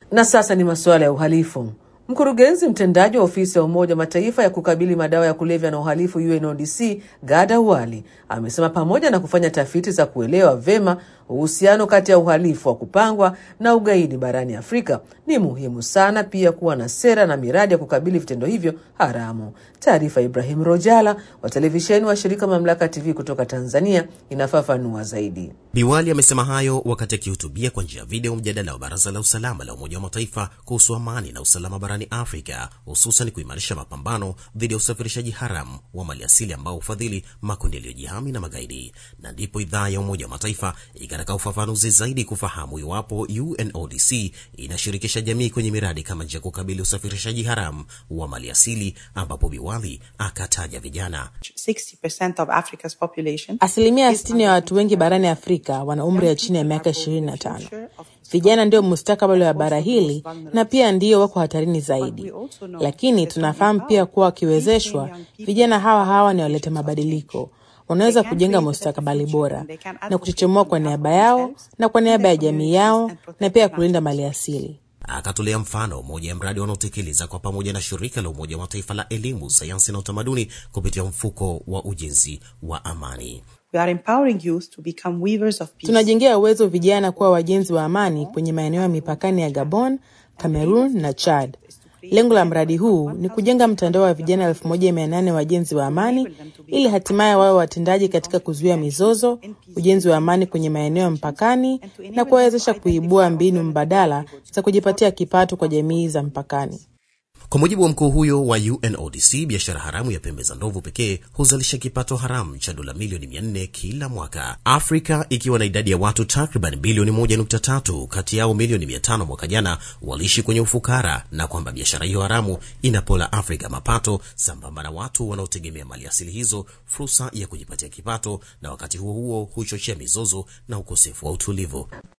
Na sasa ni masuala ya uhalifu. Mkurugenzi mtendaji wa ofisi ya Umoja wa Mataifa ya kukabili madawa ya kulevya na uhalifu UNODC Gada Wali amesema pamoja na kufanya tafiti za kuelewa vema uhusiano kati ya uhalifu wa kupangwa na ugaidi barani Afrika, ni muhimu sana pia kuwa na sera na miradi ya kukabili vitendo hivyo haramu. Taarifa Ibrahim Rojala wa televisheni wa shirika Mamlaka TV kutoka Tanzania inafafanua zaidi. Biwali amesema hayo wakati akihutubia kwa njia ya video mjadala wa Baraza la Usalama la Umoja wa Mataifa kuhusu amani na usalama barani Afrika, hususan kuimarisha mapambano dhidi ya usafirishaji haramu wa maliasili ambao hufadhili makundi yaliyojihami na magaidi. Na ndipo idhaa ya Umoja wa Mataifa ikataka ufafanuzi zaidi kufahamu iwapo UNODC inashirikisha jamii kwenye miradi kama njia ya kukabili usafirishaji haramu wa maliasili, ambapo Biwali akataja vijana. 60% of Africa's population Asilimia 60 ya watu wengi barani Afrika wana umri ya chini ya miaka 25. Vijana ndio mustakabali wa bara hili na pia ndio wako hatarini zaidi, lakini tunafahamu pia kuwa wakiwezeshwa, vijana hawa hawa ni waleta mabadiliko wanaweza kujenga mustakabali bora na kuchochemoa kwa niaba yao na kwa niaba ya jamii yao na pia kulinda mali asili. Akatolea mfano moja ya mradi wanaotekeleza kwa pamoja na shirika la Umoja wa Mataifa la elimu, sayansi na utamaduni kupitia mfuko wa ujenzi wa amani. we are empowering youth to become weavers of peace. Tunajengea uwezo vijana kuwa wajenzi wa amani kwenye maeneo ya mipakani ya Gabon, Cameroon na Chad. Lengo la mradi huu ni kujenga mtandao wa vijana elfu moja mia nane wajenzi wa amani ili hatimaye wawe watendaji katika kuzuia mizozo, ujenzi wa amani kwenye maeneo ya mpakani na kuwawezesha kuibua mbinu mbadala za kujipatia kipato kwa jamii za mpakani. Kwa mujibu wa mkuu huyo wa UNODC, biashara haramu ya pembe za ndovu pekee huzalisha kipato haramu cha dola milioni 400 kila mwaka. Afrika ikiwa na idadi ya watu takriban bilioni 1.3, kati yao milioni 500 mwaka jana waliishi kwenye ufukara, na kwamba biashara hiyo haramu inapola Afrika mapato sambamba na watu wanaotegemea mali asili hizo fursa ya kujipatia kipato, na wakati huo huo huchochea mizozo na ukosefu wa utulivu.